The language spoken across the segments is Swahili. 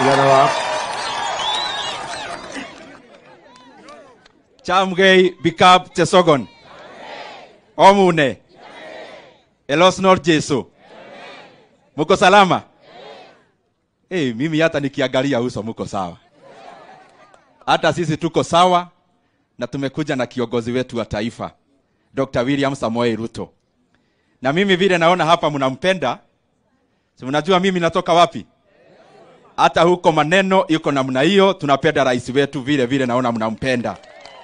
Tigana wa Chamgei Bikap Chesogon. Omune. Elosnor Jesu. Muko salama? Eh, mimi hata nikiangalia uso muko sawa. Hata sisi tuko sawa na tumekuja na kiongozi wetu wa taifa Dr. William Samoei Ruto. Na mimi vile naona hapa mnampenda. Si mnajua mimi natoka wapi? Hata huko maneno yuko namna hiyo, tunapenda rais wetu vile vile naona mnampenda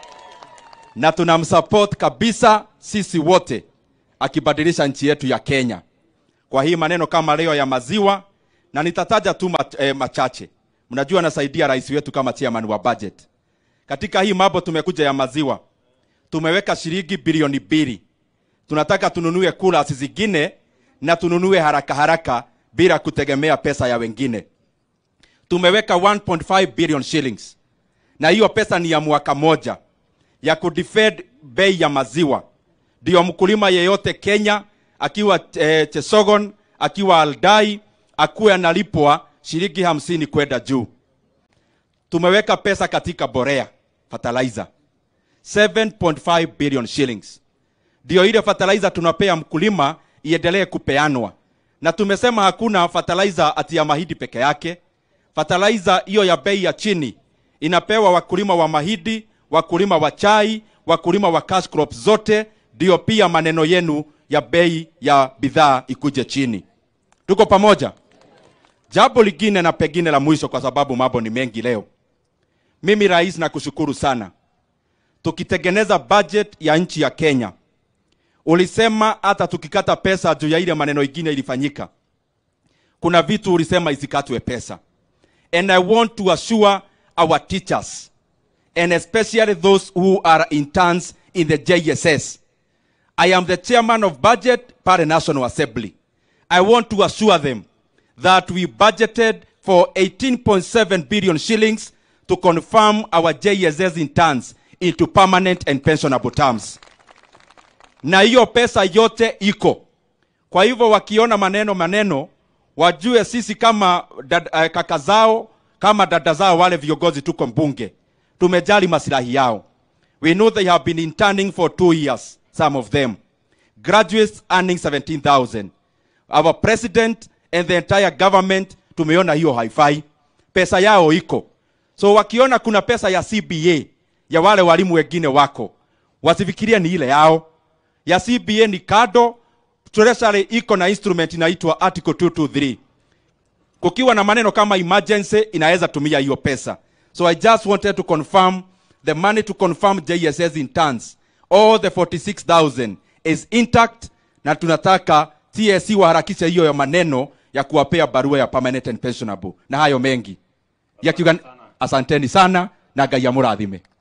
na tunamsupport kabisa sisi wote akibadilisha nchi yetu ya Kenya. Kwa hii maneno kama leo ya maziwa, na nitataja tu ma, eh, machache. Mnajua nasaidia rais wetu kama chairman wa budget. Katika hii mambo tumekuja ya maziwa, tumeweka shilingi bilioni mbili. Tunataka tununue kula zingine na tununue haraka haraka bila kutegemea pesa ya wengine. Tumeweka 1.5 billion shillings, na hiyo pesa ni ya mwaka moja ya kudefend bei ya maziwa, ndio mkulima yeyote Kenya akiwa eh, Chesogon akiwa Aldai akuwe analipwa shilingi hamsini kwenda juu. Tumeweka pesa katika borea fertilizer 7.5 billion shillings, ndio ile fertilizer tunapea mkulima iendelee kupeanwa, na tumesema hakuna fertilizer ati ya mahidi peke yake. Fertilizer hiyo ya bei ya chini inapewa wakulima wa mahidi, wakulima wa chai, wakulima wa cash crops zote, ndio pia maneno yenu ya bei ya bidhaa ikuje chini. Tuko pamoja? Jambo lingine na pengine la mwisho, kwa sababu mambo ni mengi leo. Mimi rais, nakushukuru sana. Tukitengeneza budget ya nchi ya Kenya, ulisema hata tukikata pesa juu ya ile maneno ingine ilifanyika, kuna vitu ulisema isikatwe pesa, and I want to assure our teachers and especially those who are interns in the JSS. I am the chairman of budget per National Assembly. I want to assure them that we budgeted for 18.7 billion shillings to confirm our JSS interns into permanent and pensionable terms. Na hiyo pesa yote iko. Kwa hivyo wakiona maneno maneno, wajue sisi kama dad, uh, kaka zao kama dada zao wale viongozi tuko mbunge tumejali masilahi yao. We know they have been interning for two years, some of them. Graduates earning 17,000. Our president and the entire government tumeona hiyo haifai. Pesa yao iko. So wakiona kuna pesa ya CBA ya wale walimu wengine wako, wasifikirie ni ile yao. Ya CBA ni kado, treasury iko na instrument inaitwa Article 223. Kukiwa na maneno kama emergency inaweza tumia hiyo pesa. So I just wanted to confirm the money to confirm JSS interns. All the 46,000 is intact na tunataka TSC waharakishe hiyo ya maneno ya kuwapea barua ya permanent and pensionable na hayo mengi. Yakiuga, asanteni sana na Ngai amurathime.